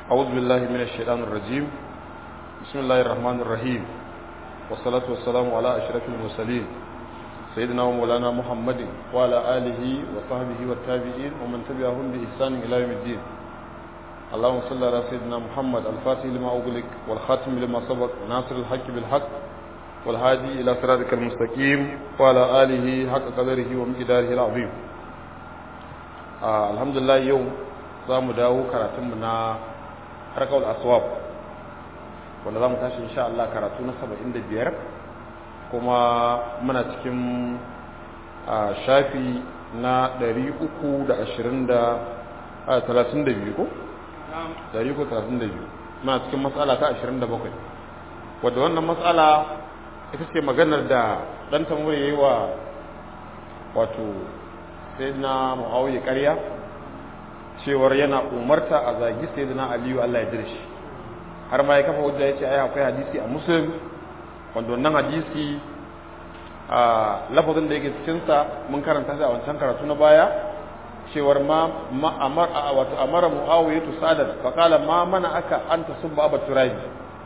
أعوذ بالله من الشيطان الرجيم بسم الله الرحمن الرحيم والصلاة والسلام على أشرف المرسلين سيدنا ومولانا محمد وعلى آله وصحبه والتابعين ومن تبعهم بإحسان إلى يوم الدين اللهم صل على سيدنا محمد الفاتح لما أغلق والخاتم لما سبق ناصر الحق بالحق والهادي إلى صراطك المستقيم وعلى آله حق قدره ومقداره العظيم آه الحمد لله يوم zamu dawo karatunmu na harkar aswab wanda za mu tashi insha Allah karatu na 75 kuma muna cikin shafi na 332 ko? 332 muna cikin matsala ta 27 wadda wannan matsala ita ce maganar da ɗan tamur ya yi wa wato sai na mu'awiyar ƙarya cewar yana umarta a zagi sai na aliyu Allah ya dirshi har ma ya kafa hujja ya ce ai akwai hadisi a muslim wanda wannan hadisi a lafazin da yake cikinsa mun karanta shi a wancan karatu na baya cewar ma amar wato amara muawiya tu sadar fa qala ma mana aka anta subba aba turabi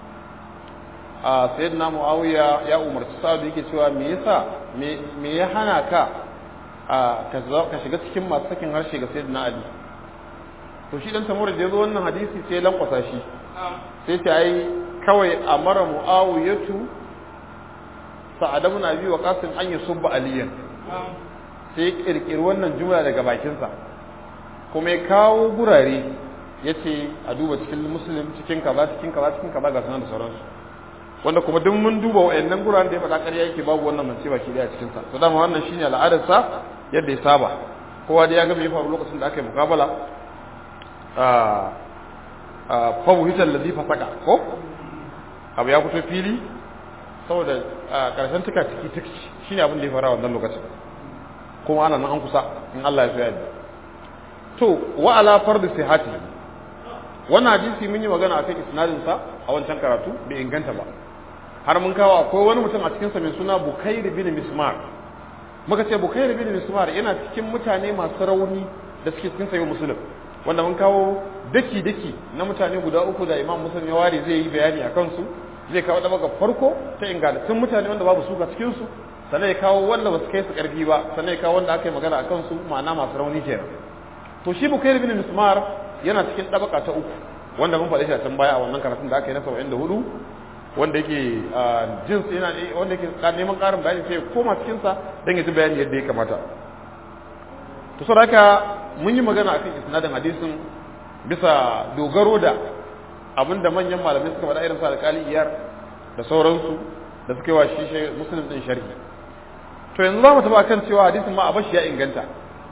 a sayyidina muawiya ya umarci sa'ad yake cewa me yasa me ya hana ka ka shiga cikin masu sakin harshe ga sayyidina ali to shi dan samura da yazo wannan hadisi sai lankwasa shi sai ta ai kawai amara muawiyatu sa'ad ibn abi waqas an yusubba aliyan sai kirkiri wannan jumla daga bakin sa kuma ya kawo gurare yace a duba cikin muslim cikin kaza cikin kaza cikin kaza ga sanan da sauransu wanda kuma duk mun duba wayannan guraren da ya faɗa ƙarya yake babu wannan mance baki daya cikin sa to dama wannan shine al'adar sa yadda ya saba kowa da ya ga me ya faru lokacin da aka yi mukabala fabuhitar lazi fasaka ko abu ya fito fili saboda karshen tuka ciki tuki shi ne abin da ya fara wannan lokacin kuma ana nan an kusa in Allah ya so yadda to wa ala fardu sihati wannan hadisi mun yi magana akan isnadin sa a wancan karatu bai inganta ba har mun kawo akwai wani mutum a cikin sa mai suna Bukair bin Mismar muka ce Bukair bin Mismar yana cikin mutane masu rauni da suke cikin sayo musulun wanda mun kawo daki-daki na mutane guda uku da imam musulun ya ware zai yi bayani a kansu zai kawo daga farko ta ingantattun mutane wanda babu suka cikinsu sannan ya kawo wanda basu kai su karfi ba sannan ya kawo wanda aka yi magana a kansu ma'ana masu rauni kenan to shi bukair bin mismar yana cikin dabaka ta uku wanda mun faɗi shi a can baya a wannan karatun da aka yi na saba'in da hudu wanda yake jins yana wanda yake neman ƙarin bayani sai ya koma cikinsa don ya ji bayani yadda ya kamata to saboda haka mun yi magana akan isnadin hadisin bisa dogaro da abinda manyan malamai suka faɗa irin sa alƙali iyar da sauransu da suka yi wa shi muslim din sharhi to yanzu za mu taɓa kan cewa hadisin ma a bashi ya inganta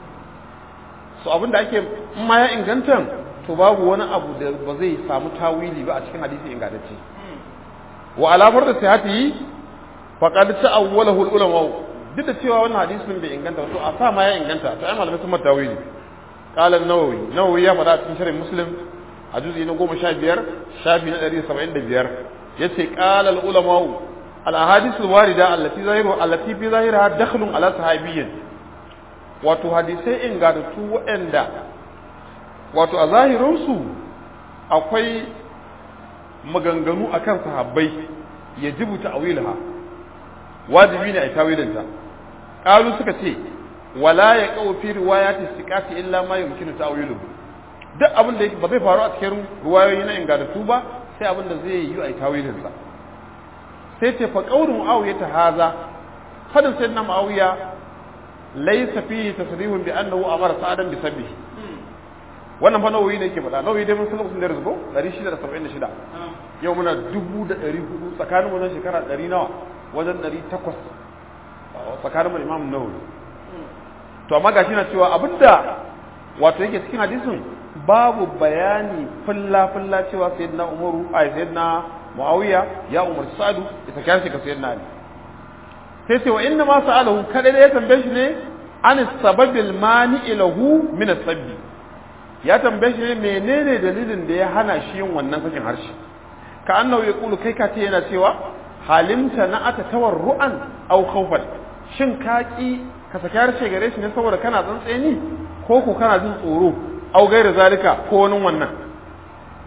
so abinda ake in ma ya inganta to babu wani abu da ba zai samu tawili ba a cikin hadisi ingantacce wa alamar da sihati faqad ta'awwalahu al-ulama duk da cewa wannan hadisin bai inganta to a sa ma ya inganta to ai malamai sun mata tawili قال النووي نووي يا فدا cikin sharh muslim a juz'i na 15 shafi na 175 yace qala al ulama al ahadith al warida allati zahiru allati fi zahiriha dakhlun ala sahabiyyin wato hadisai ingantattu waɗanda wato a zahirin su akwai maganganu akan sahabbai yajibu ta'wilha wajibi ne a tawilinta qalu suka ce wala ya kawo fi riwayati siqati illa ma yumkinu ta'wiluhu duk abin da ba zai faru a cikin riwayoyi na ingantattu ba sai abin da zai yi a tawilin sa sai ce fa qawlu muawiya ta haza fadin sayyidina muawiya laysa fihi tasrihun bi annahu amara sa'adan bi sabbihi wannan fa nawawi ne yake faɗa nawawi dai mun san lokacin da rizqo 676 yau muna 1400 tsakanin wannan shekara 100 nawa wajen 800 tsakanin mu imam nawawi to amma gashi na cewa abinda wato yake cikin hadisin babu bayani fulla fulla cewa sayyidina umaru ai sayyidina muawiya ya umarci sa'adu ya saka shi ga sayyidina ali sai ce wa inna ma sa'alahu kada da ya tambaye shi ne an sababil mani lahu min sabbi ya tambaye shi ne menene dalilin da ya hana shi yin wannan sakin harshe ka annahu yaqulu kai ka ce yana cewa halimta na ata tawarru'an aw khawfan shin ka ki ka saki harshe gare shi ne saboda kana tsantseni ko ko kana jin tsoro au gaira zalika ko wani wannan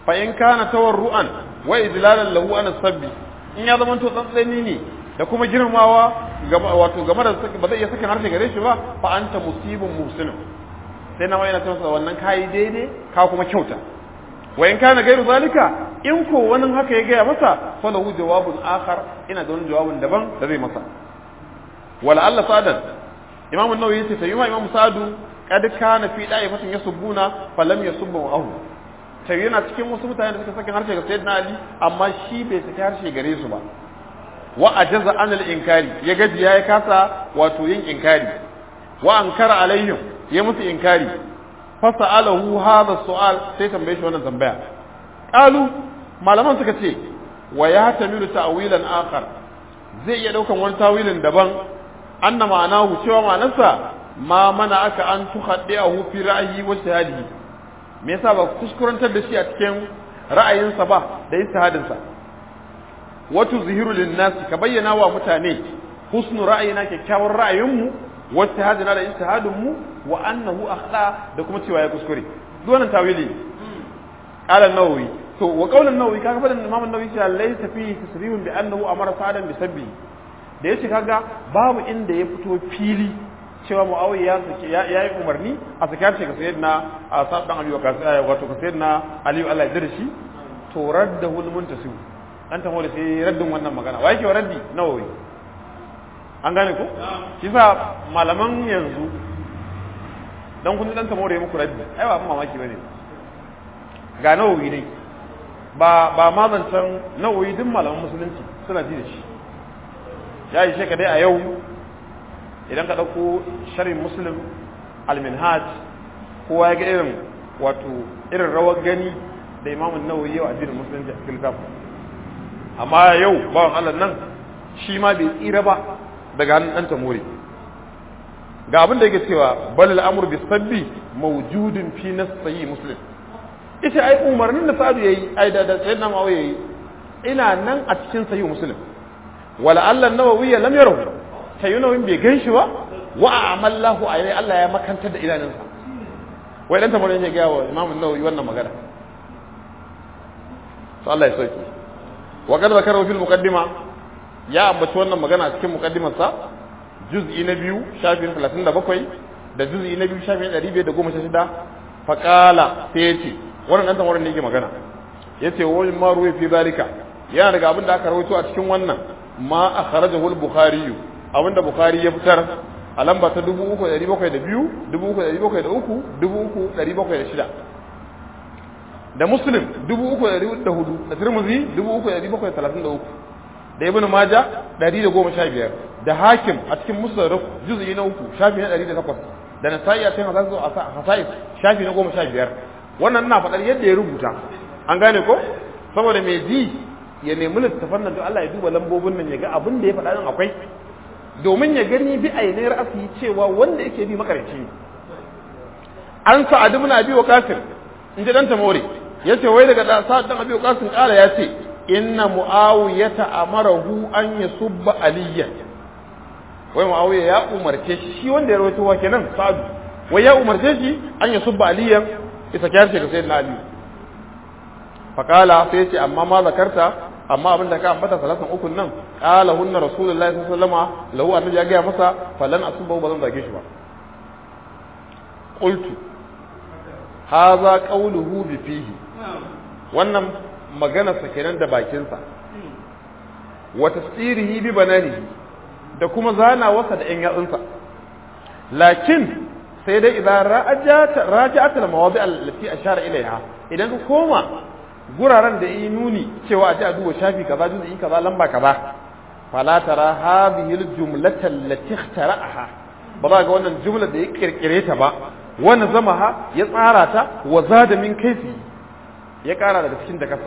fa in kana tawarru'an wa idlalan lahu an sabbi in ya zama to tsantsani ne da kuma girmawa wato game da ba zai iya sakin harshe gare shi ba fa anta musibun muhsinun sai na wayana tana wannan kai daidai ka kuma kyauta wa in kana gairu zalika in ko wani haka ya gaya masa fa lahu jawabun akhar ina da wani jawabin daban da zai masa wala Allah sadan imam an-nawawi yace sai imam sa'adu kad kana fi da'ifatin yasubbuna falam yasubbu ahu sai yana cikin wasu mutane da suka saki harshe ga sayyidina ali amma shi bai saki harshe gare su ba wa ajaza an al-inkari ya gaji ya kasa wato yin inkari wa ankara alaihim ya musu inkari fa sa'alahu hadha su'al sai tambaye shi wannan tambaya qalu malaman suka ce wa ya tamilu ta'wilan akhar zai iya daukan wani tawilin daban anna ma'anahu cewa ma'anarsa ma mana aka an tuhaddi'ahu fi ra'yi wa shahadihi me yasa ba kuskurantar da shi a cikin ra'ayinsa ba da istihadinsa wato zihiru linnas ka bayyana wa mutane husnu ra'ayina kyakkyawar ra'ayinmu wa istihadina da istihadinmu wa annahu akhda da kuma cewa ya kuskure duk wannan tawili qala an-nawawi to wa qawl an-nawawi kaga fadan imam an-nawawi cewa laysa fihi tasrihun bi annahu amara sa'adan bi sabbi da yace kaga babu inda ya fito fili cewa muawiya ya yi umarni a sakar shi ga sayyidina sa'ad dan abi waqas wato ga sayyidina ali Allah ya dirshi to raddahu al-muntasib dan ta da sai raddin wannan magana wa yake raddi nawawi an gane ko shi sa malaman yanzu dan kun dan ta more muku raddi ai ba mamaki bane ga nawawi ne ba ba ma zancan nawawi duk malaman musulunci suna ji da shi ya yi sheka dai a yau idan ka ɗauko sharhin muslim al-minhaj kowa ya ga irin wato irin rawar gani da imamun nawawi yau addinin musulunci a cikin littafin amma yau bawan Allah nan shi ma bai tsira ba daga hannun ɗan tamori ga abin da yake cewa balil amur bi sabbi mawjudun fi nasyi muslim ita ai umarnin da sa'adu yayi ai da da sayyidina muawiya yayi ina nan a cikin sahih muslim wala Allah nawawi lam yarahu sayyunawin bai ganshi ba wa amallahu ayi Allah ya makantar da idanunsa wai dan tamori yake ga wa imam an-nawawi wannan magana to Allah ya sauke wa kad zakara fil muqaddima ya ambaci wannan magana a cikin muqaddimar sa juz'i na biyu shafin 37 da juz'i na biyu shafin 516 fa qala sai yace wannan dan tamarin ne yake magana yace wa ma ruwi fi zalika yana daga abin da aka rawaito a cikin wannan ma akhrajahu al-bukhari abinda bukhari ya fitar a lamba ta 3702 3703 3706 da muslim 3,400 da tirmidhi 3,733 da ibn maja 115 da hakim a cikin musnad juz'i na uku shafi na 108 da nasa'i a cikin hasais shafi na 15 wannan ina faɗar yadda ya rubuta an gane ko saboda mai ji ya nemi littafan nan don Allah ya duba lambobin nan ya ga abin da ya faɗa nan akwai domin ya gani bi ainihin ra'asi cewa wanda yake bi makarici ne an sa'ad ibn abi waqasim in ji dan tamori yace wai daga da sa'ad dan abi waqasim kala yace inna muawiyata amarahu an yasubba aliyan wai muawiya ya umarce shi wanda ya rawaito wa kenan sa'ad wai ya umarce shi an yasubba aliyan isa kyar ce ga sayyidina ali fakala sai yace amma ma zakarta amma abin da ka ambata salatan ukun nan qala hunna rasulullahi sallallahu alaihi wasallama lahu annabi ya ga masa falan asuba ba zan zage shi ba qultu hadha qawluhu bi fihi wannan magana sa kenan da bakin sa wa tasirihi bi bananihi da kuma zana wasa da yan yatsunsa lakin sai dai idan raja'at raja'at al-mawadi' allati ashara ilaiha idan ka koma guraren da yi nuni cewa a ji a duba shafi kaza juz'i kaza lamba kaza fala tara hadhihi al-jumlata allati ikhtara'aha ba za ga wannan jumla da ya kirkire ta ba wani zamaha ya tsara ta wa zada min kaifi ya kara daga cikin da kasa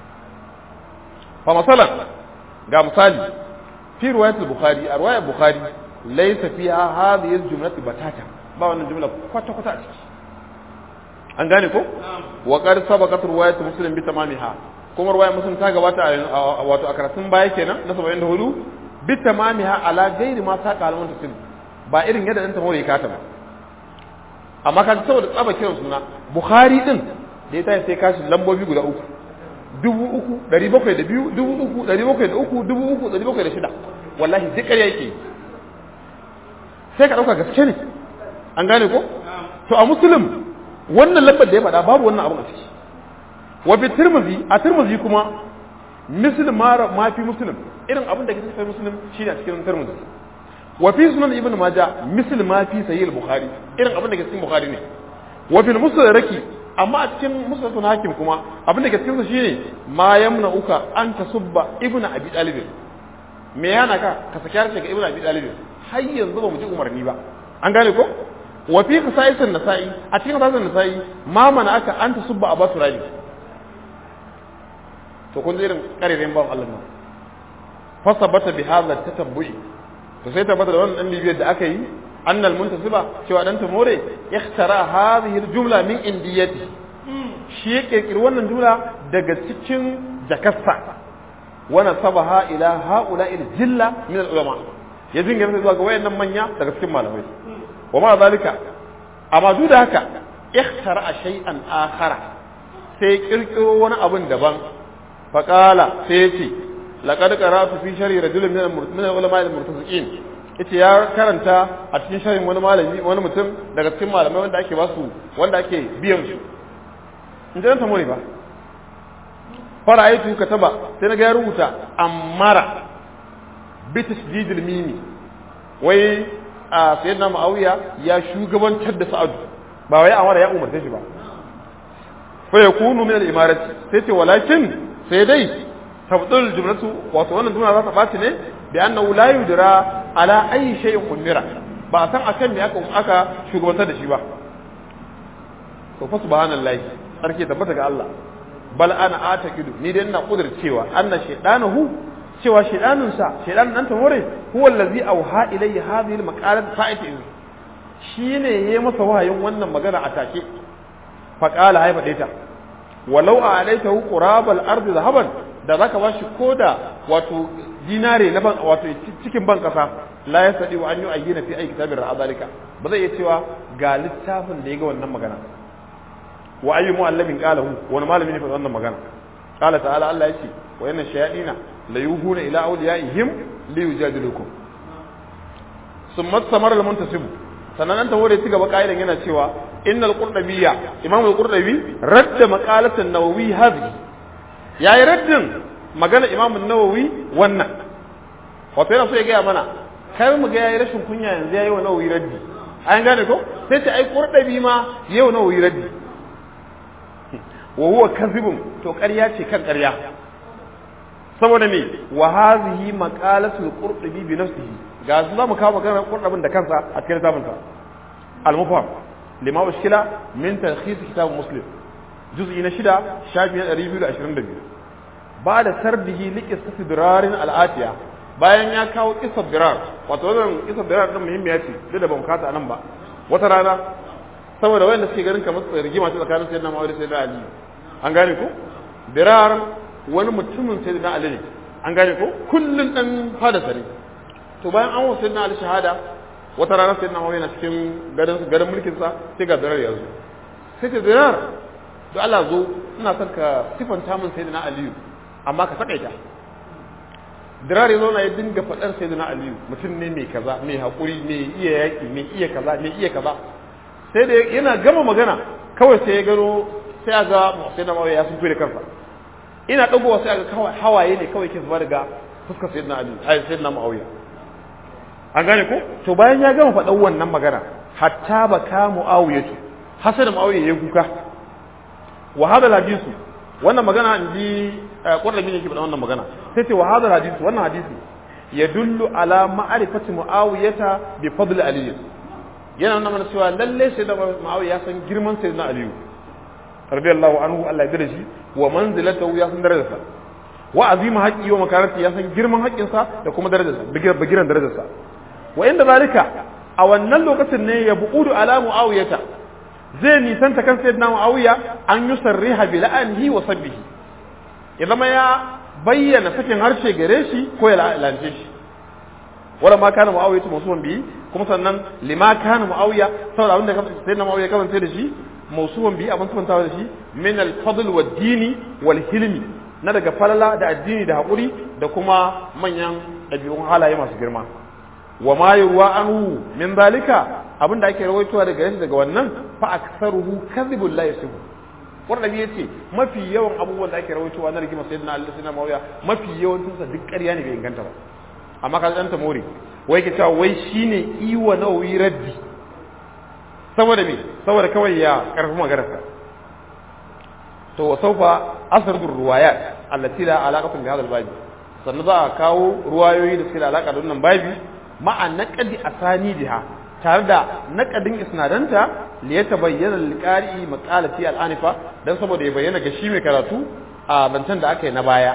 fa masalan ga misali fi riwayat al-bukhari a riwayat bukhari laysa fiha hadhihi al-jumlatu batata ba wannan jumla kwata kwata a ciki an gane ko wa qad sabaqat riwayat muslim bi tamamiha kuma riwayat muslim ta gabata a wato a karatun baya kenan na 74 bi tamamiha ala ghairi ma saqa al muntasim ba irin yadda dan tamori kata ba amma kan saboda tsaba kiran suna bukhari din da ya tashi sai kashi lambobi guda uku dubu uku ɗari bakwai da biyu dubu uku ɗari bakwai da uku dubu uku ɗari bakwai da shida wallahi duk ƙarya yake sai ka ɗauka gaske ne an gane ko to a musulun wannan lambar da ya faɗa babu wannan abin a ciki wa fi tirmidhi a tirmidhi kuma muslim ma ma fi muslim irin abin da ke cikin muslim shine a cikin tirmidhi wa fi sunan ibn majah muslim ma fi sahih al-bukhari irin abin da ke cikin bukhari ne wa fil musnadaki amma a cikin musnadun hakim kuma abin da ke cikin shine ma yamna uka an tasubba ibn abi talib me yana ka ka saki harshe ga ibn abi talib har yanzu ba mu ji umarni ba an gane ko wa fi qisaisin nasa'i a cikin qisaisin nasa'i ma mana aka an tasubba abu turabi to kun ji irin karerin ban Allah nan fasabata bi hadha tatabbu'i to sai tabbata da wannan dan bibiyar da aka yi annal muntasiba cewa dan tamore ikhtara hadhihi aljumla min indiyati shi ya kirkiri wannan jumla daga cikin jakassa wa nasabaha ila haula jilla min ulama ya jingira zuwa ga wayannan manya daga cikin malamai wa ma zalika amma duk da haka ikhtara shay'an akhara sai kirkiro wani abun daban faqala sai ya ce laqad qara'tu fi sharhi rajulin min al-ulama al-murtaziqin ita ya karanta a cikin sharhin wani malami wani mutum daga cikin malamai wanda ake basu wanda ake biyan su in ji ta more ba fara aitu kataba sai na ga ya rubuta amara bi tasdidil mimi wai a sayyidina muawiya ya shugabantar da sa'adu ba wai amara ya umarce shi ba fa yakunu min al-imarati sai ce walakin sai dai tabdul jumlatu wato wannan jumla za ta baci ne bi annahu la yudra ala ayi shay'in umira ba san akan me aka aka shugabantar da shi ba to fa subhanallahi sarki tabbata ga Allah bal ana atakidu ni dai ina cewa anna shaydanahu cewa shaydanun sa shaydan nan ta hore huwa allazi auha ilayya hadhihi almaqalat fa'ati shine yayi masa wahayin wannan magana a take fa qala hay fadaita walau a alaitahu qurabal ardi zahaban da zaka bashi koda wato dinare na ban wato cikin ban kasa la ya sadi wa an yi ayyana fi aiki tabir azalika ba zai iya cewa ga littafin da ya ga wannan magana wa ayyu mu'allamin qalahu wani malami ne fa wannan magana qala ta'ala Allah yace wa yanna shayadina la yuhuna ila awliyaihim li yujadilukum summa samara al muntasib sannan an tawo da ci gaba kaidan yana cewa innal qurdabiyya imam al qurdabi radda maqalatan nawawi hadhihi yayi raddin magana imam an-nawawi wannan wato yana so ya gaya mana kai mu ga yayi rashin kunya yanzu yayi wa nawawi raddi an gane ko sai ce ai qurdabi ma yau nawawi raddi wa huwa kadhibun to ƙarya ce kan ƙarya saboda me wa hadhihi maqalatul qurdabi bi nafsihi ga su zamu kawo maganar qurdabin da kansa a cikin littafin sa al-mufham lima ushkila min talkhis kitab muslim juz'i na shida shafi na 222 ba da sardihi liqis dirarin al-atiya bayan ya kawo kisar dirar wato wannan kisar dirar din muhimmiya ce duk da ban kata nan ba wata rana saboda wanda suke ganin kamar rigima ce tsakanin sayyidina Muhammad da sayyidina Ali an gane ko dirar wani mutumin sayyidina Ali ne an gane ko kullun dan fada sare to bayan an wasu sayyidina Ali shahada wata rana sayyidina Muhammad yana cikin garin garin mulkin sa sai ga dirar ya zo sai ce dirar to Allah zo ina son ka sifanta min sayyidina Ali amma ka sakaita dirare zo na ya dinga faɗar sai na aliyu mutum ne mai kaza mai haƙuri mai iya yaƙi mai iya kaza mai iya kaza sai da yana gama magana kawai sai ya gano sai ya ga sai na mawaya ya sun da kansa ina ɗagowa sai ga kawai hawaye ne kawai ke zuba daga fuskar sai na aliyu ai sai na ma'auya an gane ko to bayan ya gama faɗar wannan magana hatta ba ka mu'awiyatu hasa da mu'awiya ya kuka wa hada hadisu wannan magana in ji ƙwararri ne ke faɗa wannan magana sai ce wa hadar hadisi wannan hadisi ya dullu ala ma'arifati mu'awiyata bi fadl ali yana nuna mana cewa lalle sai da mu'awiya ya san girman sai na aliyu radiyallahu anhu Allah ya shi wa manzilatahu ya san darajarsa wa azima haqqi wa makarati ya san girman haƙƙinsa da kuma darajarsa bigiran darajarsa wa inda zalika a wannan lokacin ne ya bu'udu ala mu'awiyata zai nisanta kan sayyidina mu'awiya an yusarriha bi la'anihi wa sabbihi ya zama ya bayyana sakin harshe gare shi ko ya lance shi wala ma kana muawiya musamman bi kuma sannan lima kana muawiya saboda abinda sai na muawiya kasance da shi mausuwan bi abin sufantawa da shi min al-fadl wa dini wal hilmi na daga falala da addini da haƙuri da kuma manyan ɗabi'un halaye masu girma wa ma yurwa anhu min zalika abinda ake rawaitowa daga yashi daga wannan fa aktsaruhu kadhibul la yasihu wannan ya ce mafi yawan abubuwan da ake rawaitowa na rigima sayyidina Ali sayyidina Muawiya mafi yawancin sa duk ƙarya ne bai inganta ba amma ka dan tamori wai ke cewa wai shine iwa nawawi raddi saboda me saboda kawai ya karfi magararsa to wa saufa asradu ruwayat allati la alaqatun bi hadha al sannan za a kawo ruwayoyi da suke da alaka da wannan babi ma'a naqdi asanidiha tare da naqadin isnadanta li yatabayyana lil-qari'i maqalati al-anifa dan saboda ya bayyana ga shi mai karatu a bantan da aka yi na baya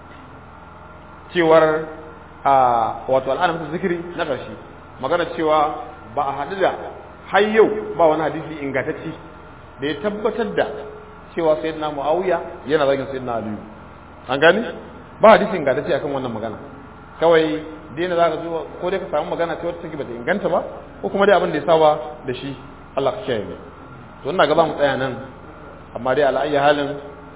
cewar a wato al'anafatu zikiri na ƙarshe magana cewa ba a haɗu da har yau ba wani hadisi ingantacci da ya tabbatar da cewa sayyidina muawiya yana zagin sayyidina aliyu an gani ba hadisi ingantacce akan wannan magana kawai dai za ka zo ko dai ka samu magana ta wata take bata inganta ba ko kuma dai abin da ya saba da shi Allah ka kiyaye to ina ga za mu tsaya nan amma dai ala halin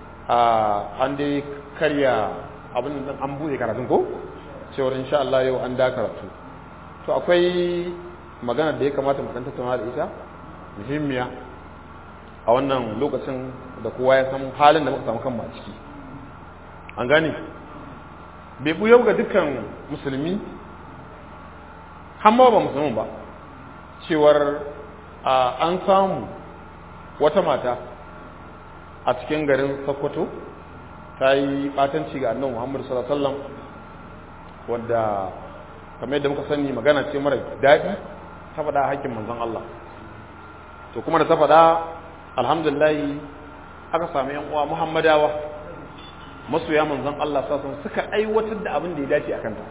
an dai karya abin da an buɗe karatun ko cewar insha Allah yau an da karatu to akwai magana da ya kamata mu dan tattauna da ita muhimmiya a wannan lokacin da kowa ya san halin da muka samu kanmu a ciki an gane bai buyau ga dukkan musulmi hamma ba musulmin ba cewar an samu wata mata a cikin garin sokoto ta yi batanci ga annan muhammadu sallallahu alaihi wasallam wadda kamar yadda muka sani magana ce mara daɗi ta faɗa hakkin manzon Allah to kuma da ta faɗa alhamdulillah aka sami yan uwa muhammadawa masoya manzon Allah sassan suka aiwatar da abin da ya dace a kanta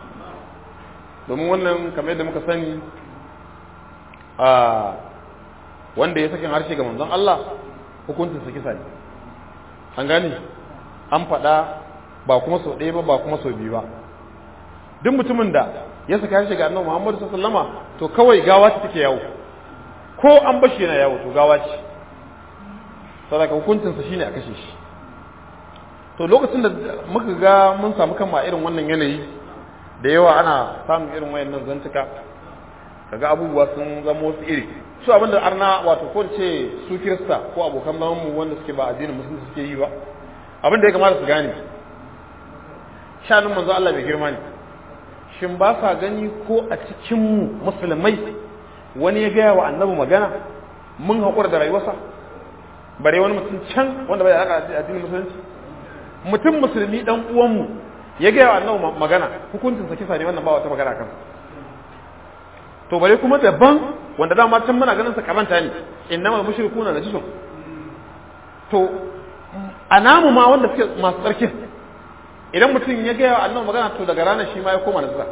domin wannan kamar yadda muka sani a wanda ya sakin harshe ga manzon Allah hukuncin sa kisa ne an gane an faɗa ba kuma sau ɗaya ba ba kuma sau biyu ba duk mutumin da ya saka harshe ga annabi Muhammadu sallallahu alaihi wasallama to kawai gawa ce take yawo ko an bashi yana yawo to gawa ce saboda hukuncin sa shine a kashe shi to lokacin da muka ga mun samu kanmu a irin wannan yanayi da yawa ana samun irin wayannan zantuka kaga abubuwa sun zama wasu iri su abinda arna wato ko ce su kirista ko abokan zaman mu wanda suke ba addinin musulunci suke yi ba abin da ya kamata su gane shanin manzo Allah bai girma ne shin ba sa gani ko a cikin mu musulmai wani ya gaya wa annabi magana mun haƙura da rayuwarsa bare wani mutum can wanda bai da alaƙa addinin musulunci mutum musulmi dan uwanmu ya gaya wa annabi magana hukuncin sa kisa ne wannan ba wata magana kan to bare kuma daban wanda dama can muna ganin sa kamanta ne innamal mushrikuna najisun to a namu ma wanda suke masu tsarkin idan mutum ya gaya wa annabi magana to daga ranar shi ma ya koma nazara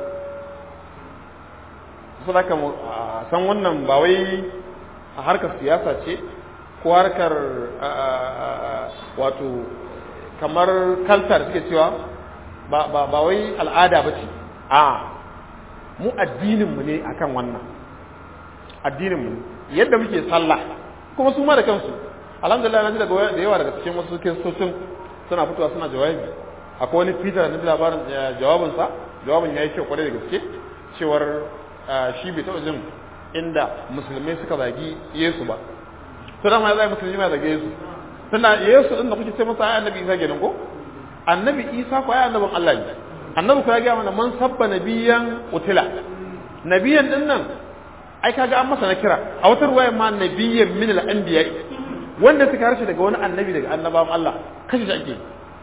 su da ka san wannan ba wai a harkar siyasa ce ko harkar wato kamar kaltar suke cewa ba wai al'ada ba ce a mu addininmu ne akan wannan addininmu ne yadda muke sallah kuma su ma da kansu alhamdulillah na ji daga da yawa daga cikin wasu kiristocin suna fitowa suna jawabi akwai wani peter na labarin jawabinsa jawabin ya yi kyau kwarai da gaske cewar shi bai taɓa jin inda musulmai suka zagi yesu ba to dama ya zai musulmi ma zage yesu tana yesu din da kuke ce masa ai annabi isa kenan ko annabi isa ko ai annabin allah ne annabi ko ya ga mana man sabba nabiyan utila nabiyan din nan ai kaga an masa na kira a wata ruwaya ma nabiyan min al-anbiya wanda suka harshe daga wani annabi daga annabawan Allah kashe shi ake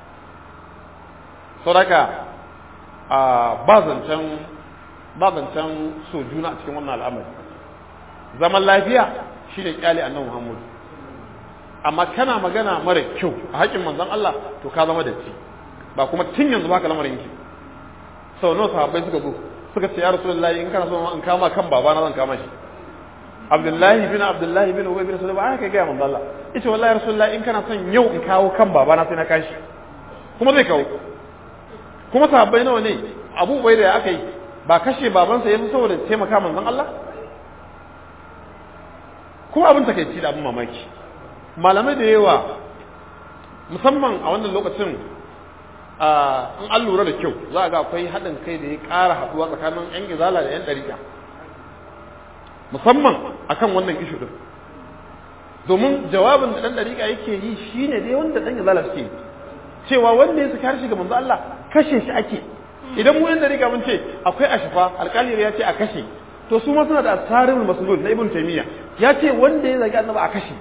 saboda a ba zancen ba zancen so juna a cikin wannan al'amari zaman lafiya shine kyale annabi Muhammad amma kana magana mara kyau a haƙin manzon Allah to ka zama da ci ba kuma tun yanzu baka lamarin ki sau nawa sahabbai suka zo suka ce ya rasulullahi in kana so in kama kan babana zan kama shi abdullahi bin abdullahi bin ubay bin sulaiman ba haka ga manzo Allah yace wallahi rasulullahi in kana son yau in kawo kan babana sai na kashi kuma zai kawo kuma sahabbai nawa ne abu bai da aka yi ba kashe babansa ya fi saboda taimaka manzon Allah kuma abin takeici da abin mamaki malamai da yawa musamman a wannan lokacin in an lura da kyau za a ga akwai haɗin kai da ya ƙara haɗuwa tsakanin 'yan izala da 'yan ɗariƙa musamman akan wannan ishu ɗin domin jawabin da ɗan ɗariƙa yake yi shi ne dai wanda ɗan izala suke cewa wanda ya saki harshe ga manzo Allah kashe shi ake idan mu 'yan ɗariƙa mun ce akwai ashifa alƙali ya ce a kashe to su ma suna da asarin masulul na ibn taymiya ya ce wanda ya zagi annabi a kashe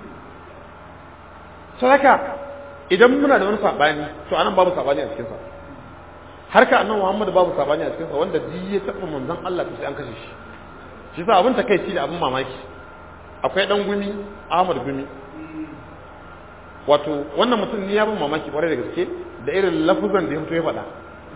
sadaka idan muna da wani sabani to anan babu sabani a cikin sa harka annabi Muhammad babu sabani a cikin sa wanda duk ya taba manzon Allah to sai an kashe shi shi sa abin takeici da abin mamaki akwai dan gumi Ahmad gumi wato wannan mutum ne ya bin mamaki kwarai da gaske da irin lafuzan da ya fito ya faɗa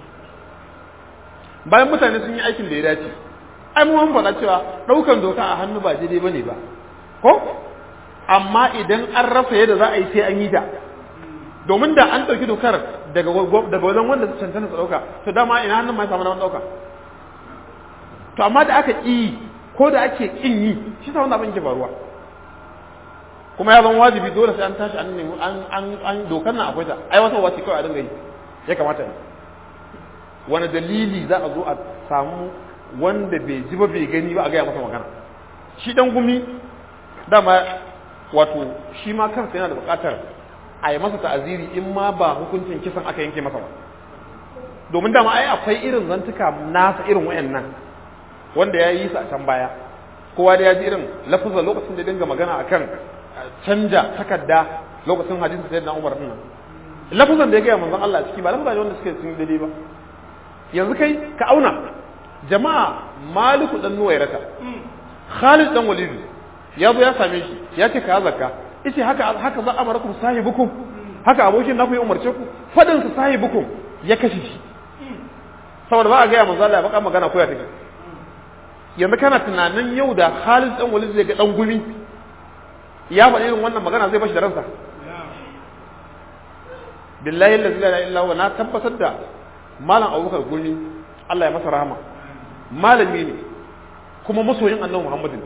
bayan mutane sun yi aikin da ya dace ai mu mun faɗa cewa ɗaukan doka a hannu ba daidai bane ba ko amma idan an rasa yadda za a yi sai an yi ta domin da an ɗauki dokar daga daga wajen wanda su cancanta su ɗauka to dama ina hannun mai samu na ɗauka to amma da aka ƙi ko da ake ƙin yi shi sa wannan abin ke faruwa kuma ya zama wajibi dole sai an tashi an nemi an an an dokar nan akwai ta ai wata wace kawai a dinga yi ya kamata ne wani dalili za a zo a samu wanda bai ji ba bai gani ba a gaya masa magana shi dan gumi dama wato shi ma kansa yana da buƙatar a yi masa ta'aziri in ma ba hukuncin kisan aka yanke masa ba domin dama ai akwai irin zantuka nasa irin wayannan wanda ya yi su a can baya kowa da ya ji irin lafazan lokacin da dinga magana akan canja takarda lokacin hadisi sai na Umar din nan lafazan da ya gaya manzon Allah ciki ba lafazan wanda suke sun daidai ba yanzu kai ka auna jama'a maliku dan nuwairata Khalid dan Walid ya zo ya same shi ya ce ka zakka yace haka haka za amarakum sahibukum haka abokin naku ya umarce ku fadin sa sahibukum ya kashe shi saboda ba a gaya manzo Allah ya baka magana ko ya take yanzu kana tunanin yau da Khalid dan Walid zai ga dan gumi ya faɗi irin wannan magana zai bashi da ransa billahi la ilaha illa huwa na tabbatar da malam Abubakar gumi Allah ya masa rahama malami ne kuma masoyin Annabi Muhammadin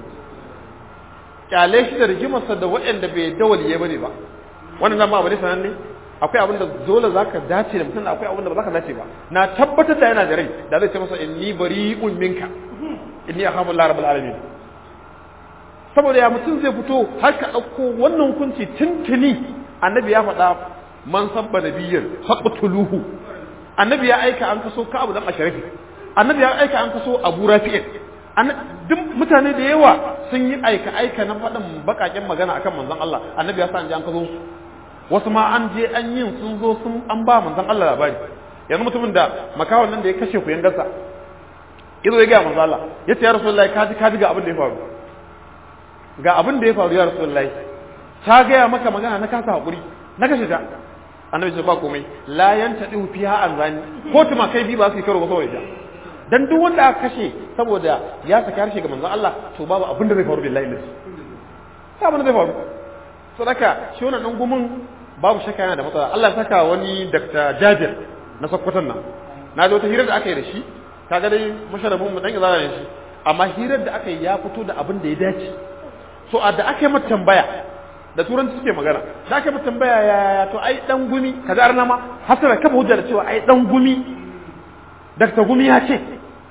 kyale shi da rigimarsa da waɗanda bai da waliyai bane ba wannan zama abu ne sananne akwai abin da dole zaka dace da mutum akwai abin da ba zaka dace ba na tabbatar da yana da rai da zai ce masa inni bari'un minka inni akhafu Allah rabbul alamin saboda ya mutum zai fito har ka dauko wannan hukunci tuntuni annabi ya faɗa man sabba nabiyyar faqtuluhu annabi ya aika an kaso ka abu dan asharafi annabi ya aika an kaso abu rafi'in duk mutane da yawa sun yi aika aika na faɗin baƙaƙen magana akan manzon Allah annabi ya sa an je an kazo su wasu ma an je an yin sun zo sun an ba manzon Allah labari yanzu mutumin da makawan nan da ya kashe ku yan gasa yazo ya ga manzon Allah ya ce ya rasulullahi ka ji ka ji ga abin da ya faru ga abin da ya faru ya rasulullahi ta gaya maka magana na kasa hakuri na kashe ta annabi ce ba komai la yantadihu fiha an zani ko tuma kai bi ba su yi karo ba saboda dan duk wanda aka kashe saboda ya saka harshe ga manzon Allah to babu abin da zai faru billahi lillahi ba abin da zai faru sadaka shi wannan dan gumin babu shakka yana da matsala Allah ya saka wani Dr. Jabir na Sokoton nan na ji wata hirar da aka yi da shi kaga dai musharrafin mu dan izara ne shi amma hirar da aka yi ya fito da abin da ya dace so a da aka yi mata tambaya da turanci suke magana da aka yi mata tambaya ya to ai dan gumi kaza arna ma hasara kafa hujja da cewa ai dan gumi Dr. Gumi ya ce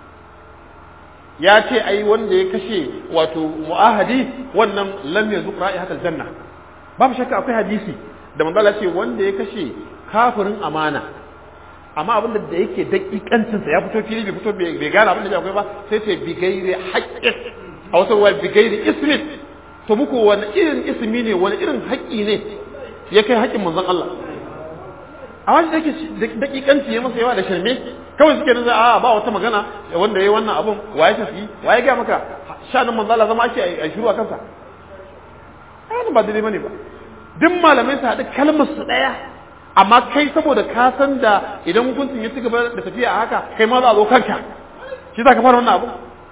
ya ce ai wanda ya kashe wato mu'ahadi wannan lam yazuq ra'ihatal janna babu shakka akwai hadisi da manzo Allah ce wanda ya kashe kafirin amana amma abin da yake dakikancin sa ya fito fili bai fito bai gane abin da akwai ba sai ce bi gairi haqqin a wasu ruwa bi gairi ismin to muku wani irin ismi ne wani irin haƙƙi ne ya kai haƙƙin manzon Allah a wani dake dakikanci ya masa yawa da shirme kawai suke nan a ba wata magana wanda yayi wannan abun waye tafi waye ga maka shanin manzo Allah zama ake a shiru a kansa ai ba daidai bane ba duk malamai su haɗu kalmar su ɗaya amma kai saboda ka san da idan hukuncin ya ci gaba da tafiya a haka kai ma za a zo kanka shi za ka fara wannan abu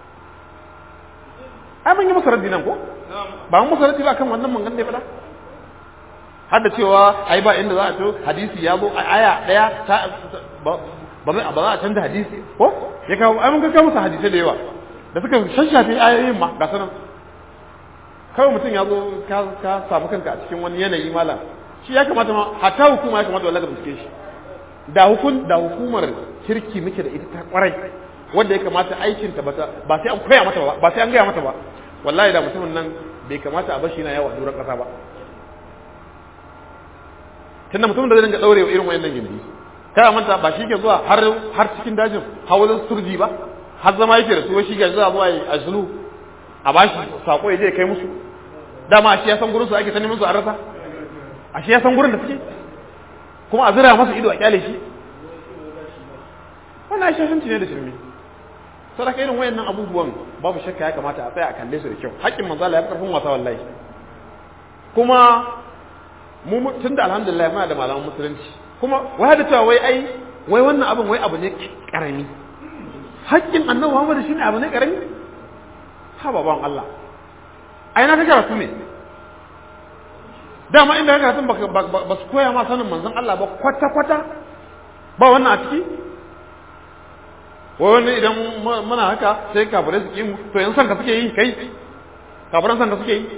ai mun yi masa raddi nan ko ba mun masa raddi ba kan wannan mangan da ya faɗa har da cewa ai ba inda za a to hadisi ya zo a aya ɗaya ta ba za a canza hadisi ko ya kawo ai mun ga musu hadisai da yawa da suka shashafe ayoyin ma ga sanan kawai mutum ya zo ka samu kanka a cikin wani yanayi malam shi ya kamata ma hatta hukuma ya kamata wallahi ka bincike shi da hukun da hukumar kirki muke da ita ta kwarai wanda ya kamata aikin ta ba sai an koya mata ba ba sai an gaya mata ba wallahi da mutumin nan bai kamata a bashi na yawa duran kasa ba tunda mutumin da zai dinga daure irin wayannan gindi kada manta ba shi ke zuwa har har cikin dajin hawalin surji ba har zama yake da su shi ke zuwa zuwa a zulu a bashi sako ya je kai musu dama ashe ya san gurin su ake ta neman su a rasa ashe ya san gurin da suke kuma a zira masa ido a kyale shi wannan shashanci ne da shirme sadaka irin wayannan abubuwan babu shakka ya kamata a tsaya a kalle su da kyau haƙƙin manzo Allah ya fi karfin wasa wallahi kuma mu tunda alhamdulillah muna da malaman musulunci kuma wai da cewa wai ai wai wannan abin wai abu ne karami haƙƙin annabi Muhammad shine abu ne karami ha baban Allah ai na ta karatu ne dama inda ka karatun ba su koya ma sanin manzon Allah ba kwata kwata ba wannan a ciki wai wani idan muna haka sai kafirai su kimu to yan sanka suke yi kai kafiran sanka suke yi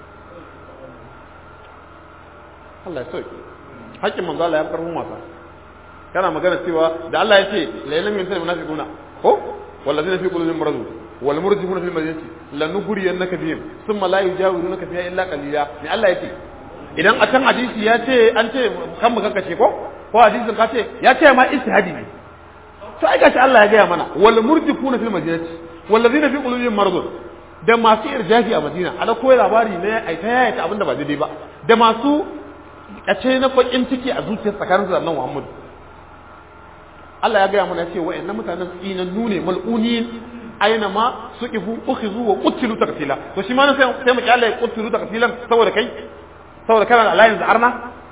Allah ya sauke haƙƙin manzo Allah ya fi karfin wasa kana magana cewa da Allah ya ce la ilaha illa munafiquna ko wallazina fi qulubihim maradun wal murjifuna fil madinati lanughriyannaka bihim thumma la yujawirunaka fiha illa qalila ni Allah ya ce idan a can hadisi ya ce an ce kan mu kankace ko ko hadisin ka ce ya ce ma istihadi ne to ai gashi Allah ya gaya mana wal murjifuna fil madinati wallazina fi qulubihim maradun da masu irjafi a Madina ala koyi labari ne ai ta yaya abinda ba daidai ba da masu kace na bakin ciki a zuciyar tsakanin da annabi Muhammad Allah ya gaya mana ya ce wa'annan mutanen tsinannu ne mal'unin aina ma suqifu ukhizu wa qutilu taqtila to shi ma sai sai mu kyale qutilu taqtilan saboda kai saboda kana alliance arna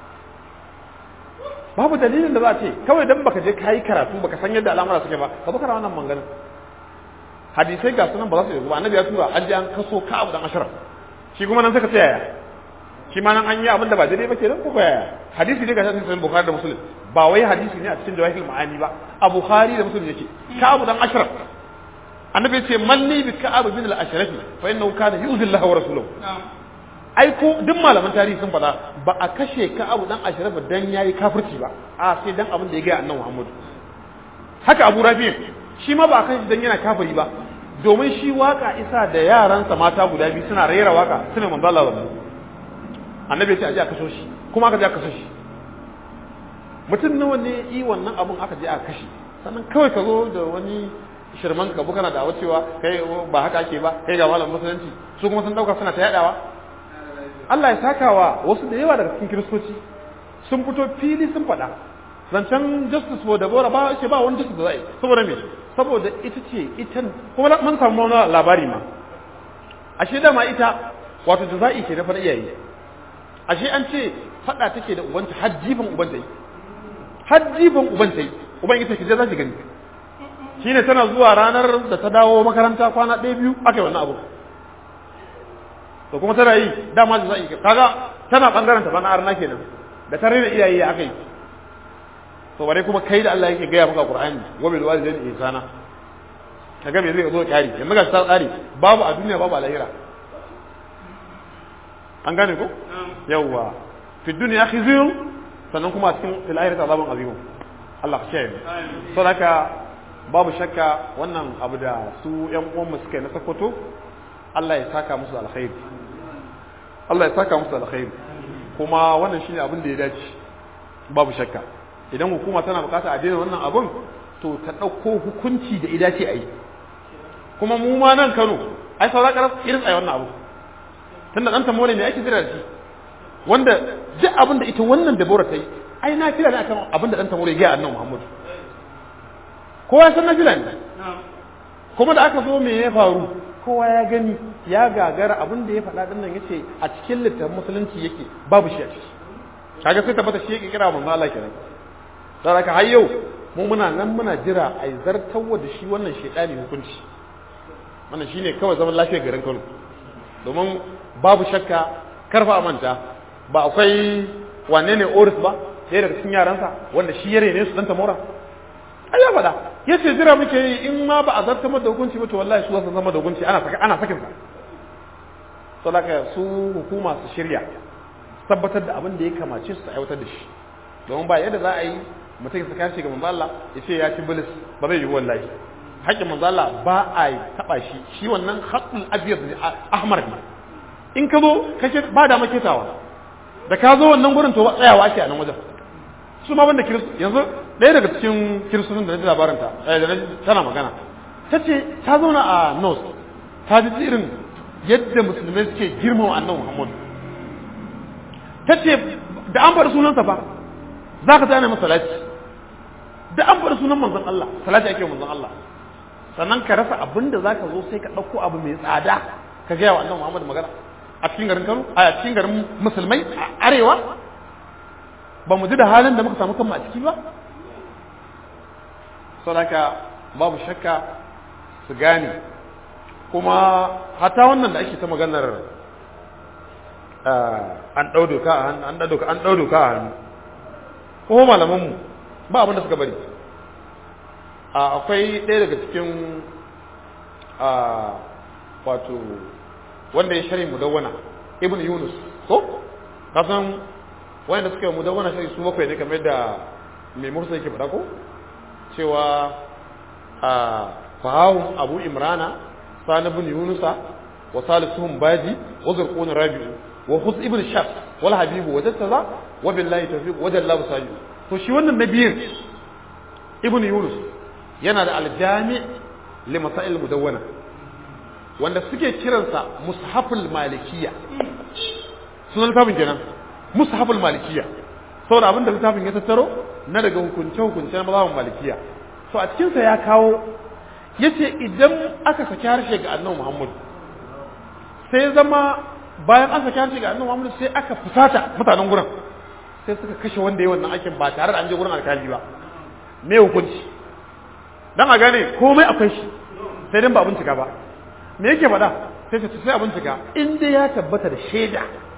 babu dalilin da za a ce kawai dan baka je kai karatu baka san yadda al'amura suke ba ka baka wannan mangana hadisai ga sunan ba za su yi ba annabi ya tura an je an kaso ka abu dan ashraf shi kuma nan suka ce yaya shi ma nan an yi abin da ba daidai ba kenan ko yaya hadisi ne ga shi sahih bukhari da muslim ba wai hadisi ne a cikin jawahir ma'ani ba a bukhari da muslim yake ka abu dan ashraf annabi ya ce manni bi ka'ab bin al-ashraf fa innahu kana yu'zi Allah wa rasuluhu ai ko duk malaman tarihi sun faɗa ba a kashe ka abu dan ashirafa dan yayi kafirci ba a sai dan abin da ya ga annabi Muhammad haka Abu Rafi shi ma ba a kashe dan yana kafiri ba domin shi waka isa da yaransa mata guda biyu suna rera waka suna manzo Allah wannan annabi ya ce a je a kashe shi kuma aka je a kashe shi mutum nawa ne yi wannan abun aka je a kashe sannan kawai ka zo da wani shirman ka kana da cewa kai ba haka ake ba kai ga malam musulunci su kuma sun dauka suna ta yadawa Allah ya saka wa wasu da yawa daga cikin kiristoci sun fito fili sun faɗa zancen justice for Deborah ba ce ba wani justice da zai saboda me saboda ita ce ita kuma mun samu wani labari ma ashe dama ita wato jaza'i ke na faɗa iyaye ashe an ce faɗa take da ubanta har jifan ubanta yi har jifan ubanta yi uban ita ke za ki gani shine tana zuwa ranar da ta dawo makaranta kwana ɗaya biyu aka yi wannan abu to kuma tana yi dama da za'i kaga tana bangaren ta bana arna kenan da ta rena iyaye aka yi to bare kuma kai da Allah yake gaya maka Qur'ani wa bil walidayni ihsana kaga me zai zo kari yanzu ga ta tsari babu a duniya babu a lahira an gane ko yawwa fi dunya khizyun sannan kuma cikin fil akhirati azabun azim Allah ka kiyaye saboda babu shakka wannan abu da su yan uwan mu suka yi na sakkwato Allah ya saka musu alkhairi Allah ya saka musu alkhairi kuma wannan shine abin da ya dace babu shakka idan hukuma tana bukata a daina wannan abun to ta dauko hukunci da ya dace a yi kuma mu ma nan Kano ai saura karas irin tsaye wannan abu tunda dan tamore ne ake jira da shi wanda duk abin da ita wannan dabora ta yi ai na kira ne akan abin da dan tamore ya ga annabi Muhammad kowa san na kira ne kuma da aka zo me ya faru kowa ya gani ya gagara abin da ya faɗa din nan yace a cikin littafin musulunci yake babu shi a ciki kaga sai tabbata shi yake kira manzo Allah kenan dan haka har yau mu muna nan muna jira a zartawa da shi wannan shedani hukunci wannan shine kawai zaman lafiyar garin Kano domin babu shakka karfa manta ba akwai wane ne Oris ba sai daga cikin yaransa wanda shi yare ne su dan tamora ai ya faɗa ya ce jira muke yi in ma ba a zartar da hukunci ba to wallahi su zasu zama da hukunci ana saka ana sakin sa saboda su hukuma su shirya tabbatar da abin da ya kamace su aiwatar da shi domin ba yadda za a yi mutum ya saka shi ga manzo Allah ya ce ya ci bilis ba zai yi wallahi haƙƙin manzo Allah ba a taba shi shi wannan haqqul abyad ne ahmar ne in ka zo kake ba da maketawa da ka zo wannan gurin to tsayawa ake a nan wajen su ma banda kiristu yanzu ɗaya daga cikin kiristocin da na ji labarin ta da tana magana ta ce ta zauna a nos ta ji irin yadda musulmai suke girmama annabi muhammadu ta ce da an faɗi sunansa ba za ka tana masa salati da an faɗi sunan manzon Allah salati ake manzon Allah sannan ka rasa abin da za ka zo sai ka ɗauko abu mai tsada ka gaya wa annabi muhammadu magana a cikin garin Kano a cikin garin musulmai a arewa ba mu ji da halin da muka samu kanmu a ciki ba saboda babu shakka su gane kuma hata wannan da ake ta maganar an ɗau doka a hannu an ɗau doka an ɗau doka a hannu ko malamanmu ba abin da suka bari akwai ɗaya daga cikin wato wanda ya shari mudawwana ibn yunus ko kasan wanda suka yi mudawwana shari su bakwai ne kamar da mai mursa yake faɗa ko cewa a fahawun abu imrana sani bin yunusa wa salisuhum baji wa zurqun rabi'u wa khuz ibn shaf wal habibu wa jattaza wa billahi tawfiq wa jallahu sayu to shi wannan nabiyin ibn yunus yana da aljami li masail mudawwana wanda suke kiransa mushaful malikiya sunan littafin kenan mushaful malikiya saboda abinda littafin ya tattaro na daga hukunce hukunce na mazhabin malikiya to a cikinsa ya kawo yace idan aka saki harshe ga annabi Muhammad sai zama bayan an saki harshe ga annabi Muhammad sai aka fusata mutanen gurin sai suka kashe wanda ya wannan aikin ba tare da an je gurin alkali ba me hukunci dan a gane komai akwai shi sai dan ba bincika ba me yake faɗa sai ta sai a bincika in dai ya tabbata da shaida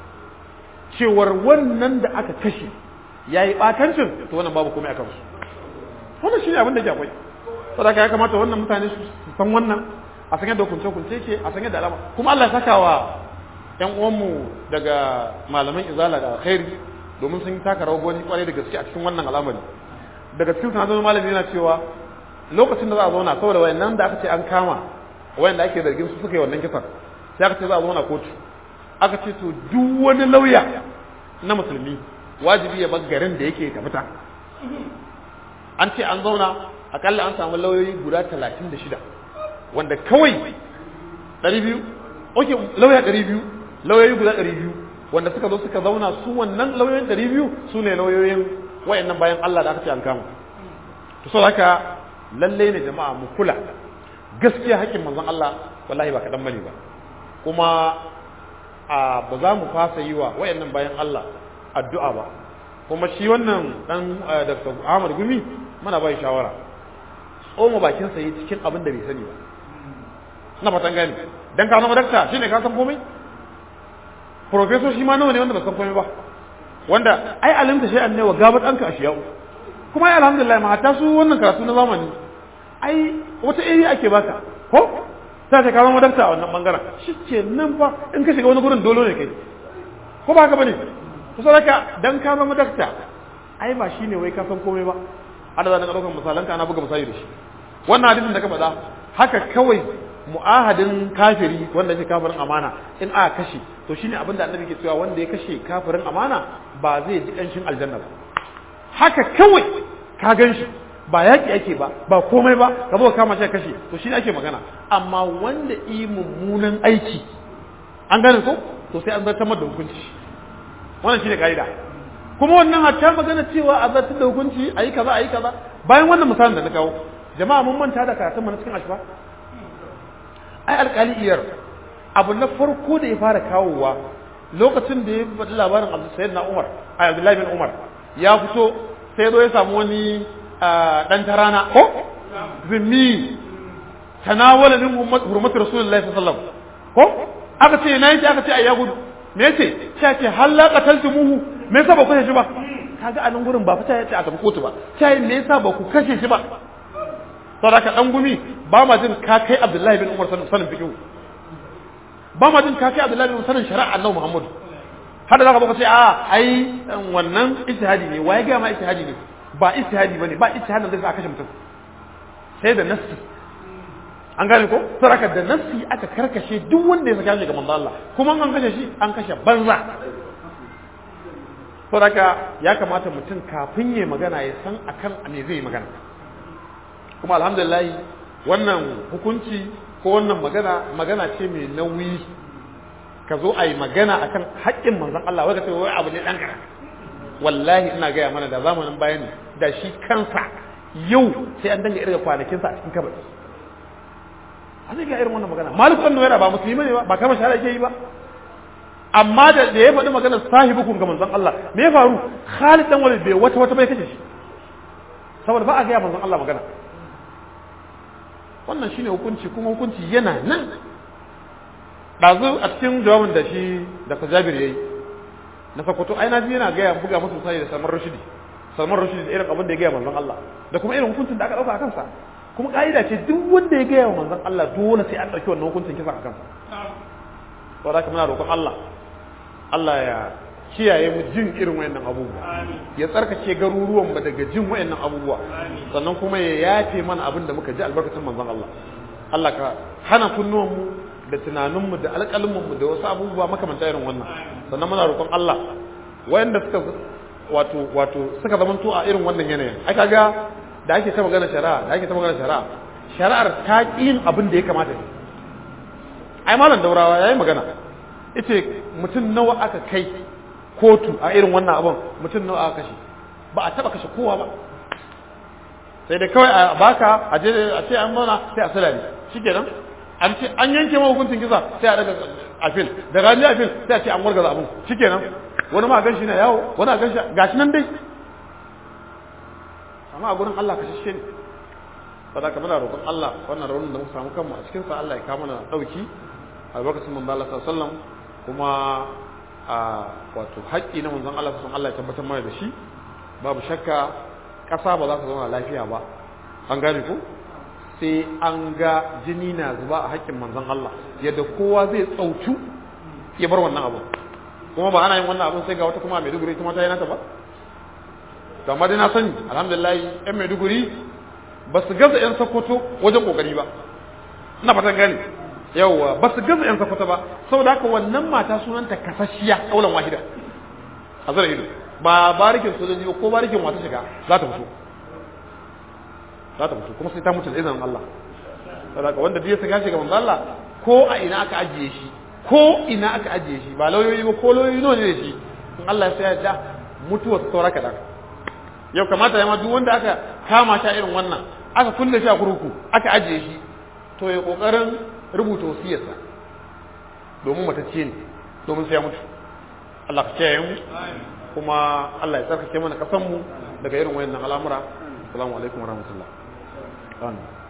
cewar wannan da aka kashe yayi batancin to wannan babu komai akan su wannan shine abin da ke akwai saboda ya kamata wannan mutane su san wannan a san yadda hukunce hukunce ke a san yadda alama kuma Allah ya saka wa ƴan uwanmu daga malaman izala da alkhairi domin sun taka rawar gani kwarai da gaske a cikin wannan al'amari daga cikin sanadun malami yana cewa lokacin da za a zauna saboda wayannan da aka ce an kama wayanda ake zargin su suka yi wannan kisan sai aka ce za a zauna kotu aka ce to duk wani lauya na musulmi wajibi ya bar garin da yake ta fita an ce an zauna akalla an samu lauyoyi guda talatin da shida wanda kawai ɗari biyu oke lauya ɗari biyu lauyoyi guda ɗari biyu wanda suka zo suka zauna su wannan lauyoyin ɗari biyu su ne lauyoyin wayannan bayan Allah da aka ce an kama to so haka lallai ne jama'a mu kula gaskiya hakkin manzon Allah wallahi ba kaɗan bane ba kuma a ba za mu fasa yi wa wayannan bayan Allah addu'a ba kuma shi wannan dan Dr. Ahmad Gumi muna bai shawara tsoma bakin sa yi cikin abin da bai sani ba na fatan gani dan ka zama dakta shine ka san komai professor shi ma nawa ne wanda ba san komai ba wanda ai alimta shay'an ne wa gabat anka ashiya'u kuma ai alhamdulillah ma hatta su wannan karatu na zamani ai wata iri ake baka ko sai ka zama dakta a wannan bangaren shike nan fa in ka shiga wani gurin dole ne kai ko ba haka bane to saboda dan ka zama dakta ai ba shine wai ka san komai ba ada zan ɗaukar misalanka ana buga misali da shi wannan hadisin da ka faɗa haka kawai mu'ahadin kafiri wanda yake kafirin amana in aka kashe to shine abinda annabi ke cewa wanda ya kashe kafirin amana ba zai ji kanshin aljanna ba haka kawai ka gan shi ba yaƙi ake ba ba komai ba ka zo kama shi kashe to shine ake magana amma wanda yi mummunan aiki an gane ko to sai an zartar da hukunci wannan shine kaida kuma wannan hatta magana cewa a zartar da hukunci ayi kaza ayi kaza bayan wannan misalin da na kawo jama'a mun manta da karatun mu na cikin ashfa ai alƙali iyar abu na farko da ya fara kawowa lokacin da ya faɗi labarin Abdul Sayyid na Umar ai Abdullahi bin Umar ya fito sai zo ya samu wani dan tarana ko zimmi tanawala min hurmatu rasulullahi sallallahu alaihi wasallam ko aka ce na yi aka ce ai ya gudu me yace sai ce halla qataltumuhu me yasa ba ku kashe shi ba kaga a nan gurin ba fita yace a tafi kotu ba sai me yasa ba ku kashe shi ba saboda ka dan gumi ba ma jin ka kai Abdullahi bin Umar sanin fiqh ba ma jin ka kai Abdullahi bin sanin shari'a annabi Muhammadu har da zaka baka ce a ai wannan ijtihadi ne waye ga ma ijtihadi ne ba ijtihadi bane ba ijtihadin da zai kashe mutum sai da nassi an gane ko saraka da nassi aka karkashe duk wanda ya saka shi ga manzo Allah kuma an kashe shi an kashe banza saraka ya kamata mutum kafin ya magana ya san akan me zai magana kuma alhamdulillah wannan hukunci ko wannan magana magana ce mai nauyi ka zo a yi magana akan haƙƙin manzon Allah wai ka ce wai abu ne dan kara wallahi ina gaya mana da zamanin bayani da shi kansa yau sai an danga irga kwanakinsa a cikin kabari an ga irin wannan magana malik ibn nuwaira ba musulmi ne ba ba kama shahada yake yi ba amma da da ya faɗi maganar sahibukum ga manzon Allah me ya faru Khalid dan Walid bai wata wata bai kace shi saboda ba a ga manzon Allah magana wannan shine hukunci kuma hukunci yana nan dazu a cikin jawabin da shi da Jabir yayi na Sokoto ai na ji yana ga buga musu sai da Salman Rashidi Salman Rashidi da irin abin da ya ga manzon Allah da kuma irin hukuncin da aka dauka a kansa kuma ka'ida ce duk wanda ya gaya wa manzon Allah dole sai an ɗauki wannan hukuncin kisa a kansa saboda haka muna roƙon Allah Allah ya kiyaye mu jin irin wayannan abubuwa ya tsarkake garuruwan mu daga jin wayannan abubuwa sannan kuma ya yafe mana abin da muka ji albarkacin manzon Allah Allah ka hana kunnuwan mu da tunanin mu da alƙalmin mu da wasu abubuwa makamanta irin wannan sannan muna roƙon Allah wayanda suka wato wato suka zamanto a irin wannan yanayin ai kaga da ake ta magana shari'a da ake ta magana shari'a shari'ar ta yin abin da ya kamata ne ai malam daurawa yayi magana yace mutum nawa aka kai kotu a irin wannan abin mutum nawa aka kashe ba a taba kashe kowa ba sai da kawai a baka a je a ce an mana sai a salari shikenan an ce an yanke ma hukuncin kisa sai a daga afil da rani afil sai a ce an wargaza abin shikenan wani ma ganshi na yawo wani a ganshi gashi nan dai amma a gurin Allah ka shishe ne saboda ka muna roƙon Allah wannan raunin da muka samu kanmu a cikin sa Allah ya kawo mana dauki albarkacin manzo Allah sallallahu alaihi wasallam kuma a wato haƙƙi na manzon Allah sallallahu Allah ya tabbatar mana da shi babu shakka ƙasa ba za ta zauna lafiya ba an gane ko sai an ga jini na zuba a haƙƙin manzon Allah yadda kowa zai tsautu ya bar wannan abu kuma ba ana yin wannan abun sai ga wata kuma Maiduguri ita ma ta yi nata ba to amma dai na sani alhamdulillah yan maiduguri ba su gaza yan sokoto wajen kokari ba ina fatan gani yawwa ba su gaza yan sokoto ba saboda haka wannan mata sunanta kasashiya kaulan wahida a zara ido ba barikin sojoji ba ko barikin wata shiga za ta fito za ta fito kuma sai ta mutu da izinin Allah saboda haka wanda biya saka shiga manzo Allah ko a ina aka ajiye shi ko ina aka ajiye shi ba lauyoyi ba ko lauyoyi nawa ne da shi in Allah ya sa ya mutuwa saura kaɗan yau kamata ya ma duk wanda aka kama shi irin wannan aka kulle shi a kurkuku aka ajiye shi to ya kokarin rubuta wasiyarsa domin matacce ne domin sai ya mutu Allah ka kiyaye mu kuma Allah ya tsarkake mana kasan mu daga irin wayannan al'amura assalamu alaikum warahmatullahi